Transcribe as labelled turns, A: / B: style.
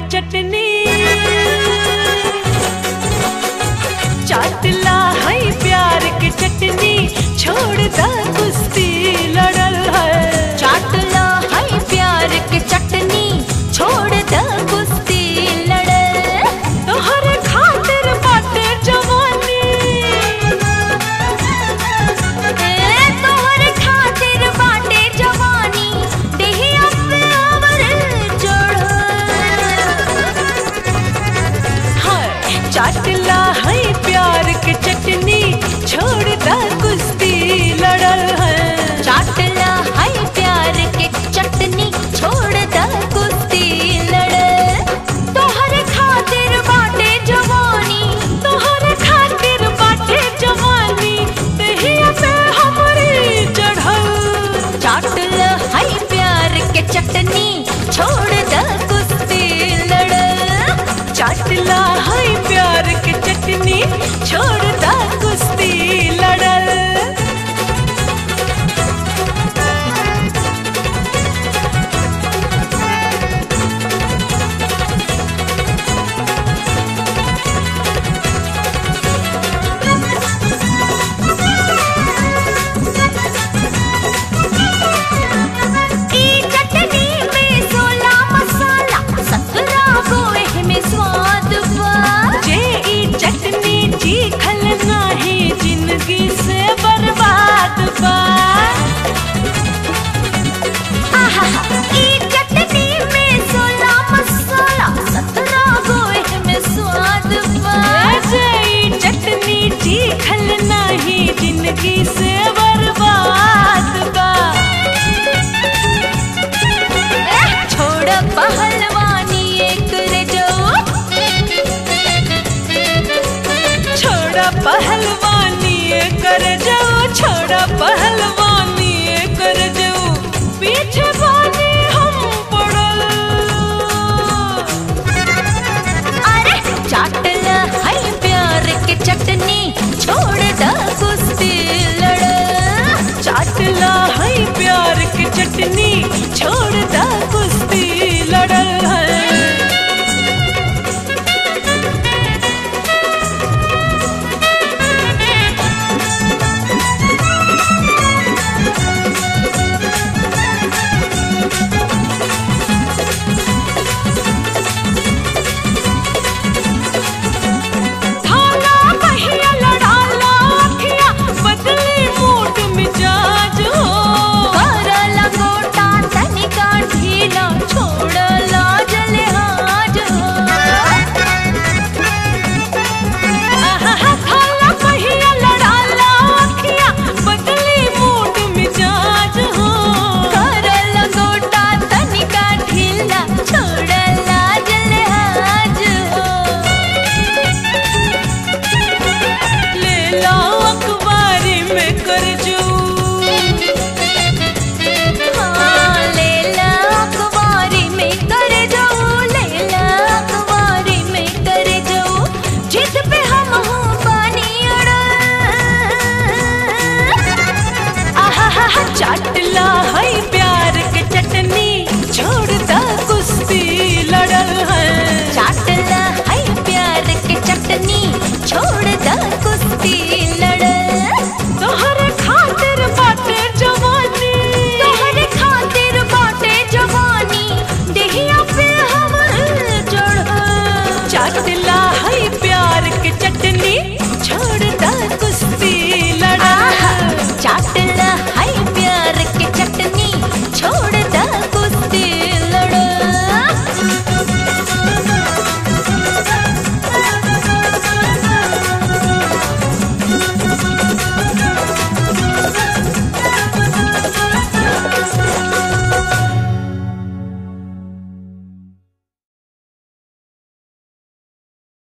A: चटनी चाटला है प्यार के चटनी छोड़ दा कुश्ती लड़ल है
B: चाटला है प्यार के चटनी छोड़ द कुश्ती लड़े
A: तोहर खातिर बाटे जवानी
B: ए तोहर खातिर बाटे जवानी देहिया पे अवर चढ़
A: हाय चाटला है प्यार के चटनी छोड़ दा कुश्ती लड़ल है
B: चाटला है प्यार के चटनी छोड़ द कुश्ती लड़े तोहर खातिर बाटे जवानी
A: तोहर खातिर बाटे जवानी देहिया पे हमरी चढ़ल
B: चाटल है प्यार के चटनी छोड़ द कुश्ती लड़
A: चाटला है प्यार के चटनी छोड़ दा कुश्ती लड़ल
B: ई चटनी में सोला मसाला सतरा गोए में स्वाद बा
A: जे ई चटनी चीखल नाही जिंदगी से बर्बाद बा
B: आहा ई चटनी में सोला मसाला सतरा गोए में स्वाद बा
A: जे ई चटनी चीखल नाही जिंदगी से बर्बाद बा
B: एह, छोड़ पहलवानी एक रे जो
A: छोड़ा पहलवानी कर जाओ छोड़ा पहलवानी कर जाओ पीछे बानी हम पड़ल
B: अरे चाटल है प्यार के चटनी छोड़ द कुश्ती लड़
A: चाटला है प्यार की चटनी छोड़